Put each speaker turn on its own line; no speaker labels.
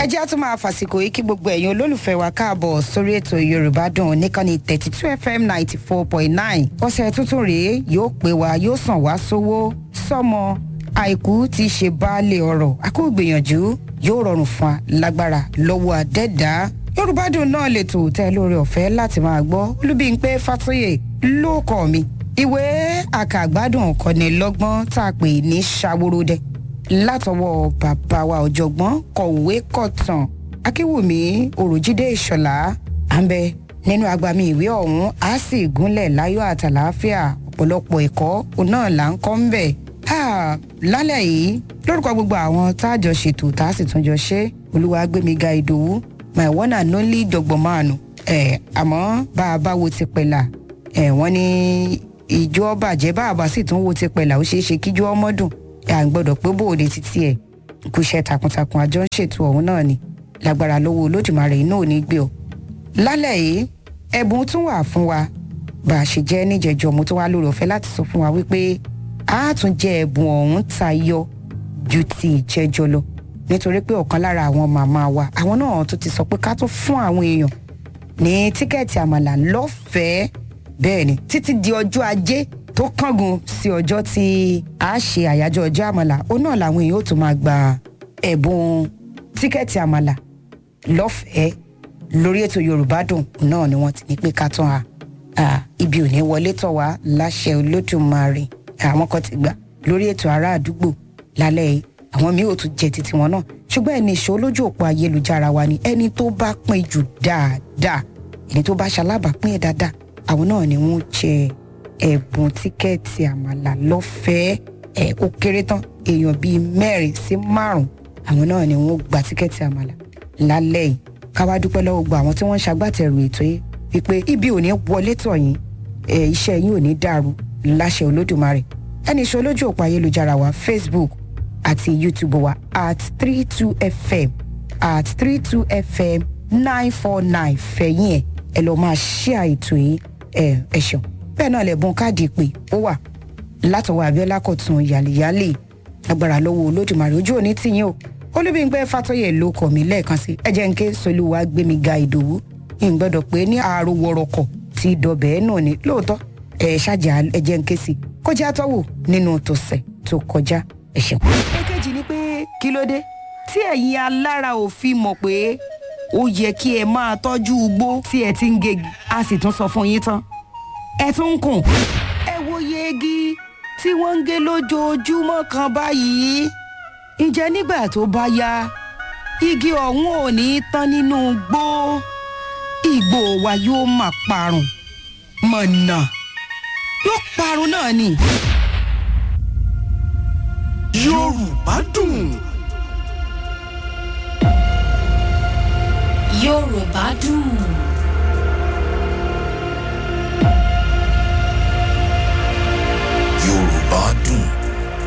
ẹ jẹ́ á tún máa fàsìkò yìí kí gbogbo ẹ̀yin olólùfẹ́ wa káàbọ̀ sórí ètò yorùbá dùn níkànnì thirty two fm ninety four point nine ọ̀sẹ̀ tuntun rèé yóò pé wa yóò sàn wá sówó sọ́mọ àìkú ti ṣe baálé ọ̀rọ̀ àkóògbìyànjú yóò rọrùn fún wa lágbára lọ́wọ́ àdẹ́dá yorùbá dùn náà lè tò tẹ́ lórí ọ̀fẹ́ láti máa gbọ́ olúbíńpé fàtóyè ló kọ́ mi ìwé àkàgbádùn kọ́ni lọ́gbọ́n tá a pè ní ṣàwòròdẹ látọwọ́ bàbá wa ọ̀jọ̀gbọ́n kọ̀wé kọ̀tàn akínwùmí òròjídé ìṣọ̀lá à ń bẹ nínú agbami ìwé ọ̀hún á sì gúnlẹ̀ láyọ̀ àtàlàáfíà ọ̀pọ̀lọpọ̀ ẹ̀kọ́ òun náà là ń kọ́ ń bẹ̀. lálẹ́ yìí lórúkọ gbogbo àwọn tá a jọ ṣètò tá a sì tún jọ ṣe olúwa gbémiga ìdòwú my one and only dọ̀gbọ̀mánu ẹ̀ àmọ́ bá a bá wo ti pẹ̀lá ẹ̀ wọ́n ní ìjọ bàjẹ́ bá a bá sì tún wo ti pẹ̀lá ó ṣeé ṣe kíjọ́ ọmọ dùn à ń gbọ́dọ̀ pé bóde títí ẹ̀ kò ṣe takuntakun àjọ ń ṣètò ọ̀hún náà ni lágbára lọ́wọ́ olódùmarè iná ò ní gbé ọ. lálẹ́ yìí ẹ̀bùn tún wà fún wa bá a ṣe jẹ́ níjẹ̀jọ́ mo tún wá lórí ọ̀fẹ́ láti sọ fún wa wípé a tún jẹ ẹ̀bùn ọ̀hún tayọ ju ti ìjẹ́jọ́ lọ nítorí pé ọ̀kan lára àwọn màmá wa àwọn náà tún ti sọ pé ká tún fún àwọn èèyàn ní tíkẹ́ẹ̀tì àmàlà lọ́fẹ̀ẹ́ bẹ́ẹ̀ ni títí di ọjọ́ ajé tó kángun sí ọjọ́ tí a ṣe àyájọ́ ọjọ́ àmàlà ó náà làwọn èèyàn ó tún máa gba ẹ̀bùn tíkẹ́ẹ̀tì àmàlà lọ́fẹ̀ẹ́ lórí ètò yorùbá dùn náà ni wọ́n ti ní pé ká tán a ibi ò ní wọlé tọ̀ wá láṣẹ olódùmarè àwọn kan ti gbà lórí ètò ará àdúgbò lálẹ́ yìí àwọn míì ò tún jẹ títí wọn náà ṣùgbọ́n ẹni ìṣó lójú òpó ayélujára wa ni ẹni tó bá pín jù dáadáa ẹni tó bá ṣalábàápín ẹ̀ dáadáa àwọn náà ni wọ́n jẹ ẹ̀bùn tíkẹ́ẹ̀tì àmàlà lọ́fẹ̀ẹ́ ẹ̀ ó kéré tán èèyàn bíi mẹ́rin sí márùn-ún àwọn náà ni wọ́n gba tíkẹ́ẹ̀tì àmàlà lálẹ́ yìí káwá dúpẹ́ lọ́wọ́ gba àwọn tí wọ́n ń ṣagbátẹrù ètò yìí wípé ibi ò ní wọlé tọ̀ yín ẹ̀ iṣẹ́ yín ò ní dàrú láṣẹ olódùmarè ẹni iṣẹ́ olójú òpó ayélujára wa facebook àti youtube wa at three two fm at three two fm nine four nine fẹ̀yìn ẹ̀ ẹ lọ́ọ́ máa ṣíà ètò yìí ẹ̀ ẹ̀ ṣeun bẹ́ẹ̀ náà lẹ̀bùn káàdì ìpè ó wà látọwọ́ abiola kọ̀tún yàlìyàlì agbára lọ́wọ́ olódùmarè ojú òní tìyín o olúbíńpẹ́ fàtọ́yẹ̀ ló kọ̀ mí lẹ́ẹ̀kan sí ẹ̀jẹ̀ ń ké solúwa gbémi ga ìdòwú ìgbọ́dọ̀ pé ní àárò wọ̀rọ̀kọ̀ ti dọ̀bẹ̀ náà ni lóòótọ́ ẹ̀ ṣáàjà ẹ̀jẹ̀ ń ké sí kọjá tọ́wò nínú tòsẹ̀ tó kọjá ẹ̀ṣẹ̀. èkejì ni pé kí ló dé tí ẹ̀yin alára òfin mọ̀ pé ó yẹ kí ẹ máa tọ́jú ugbó tí ẹ ti ń gegi a sì tún sọ fún yín tán ẹ tún ń kùn. ẹ wo yegi tí wọ́n ń gé lójoojúmọ́ kan báyìí. ǹjẹ́ nígbà tó bá yá igi ọ̀hún ò ní tán nínú gbó igbó wa yóò máa parun mọ̀nà yóò parun náà ni.
yorùbá dùn.
yorùbá dùn.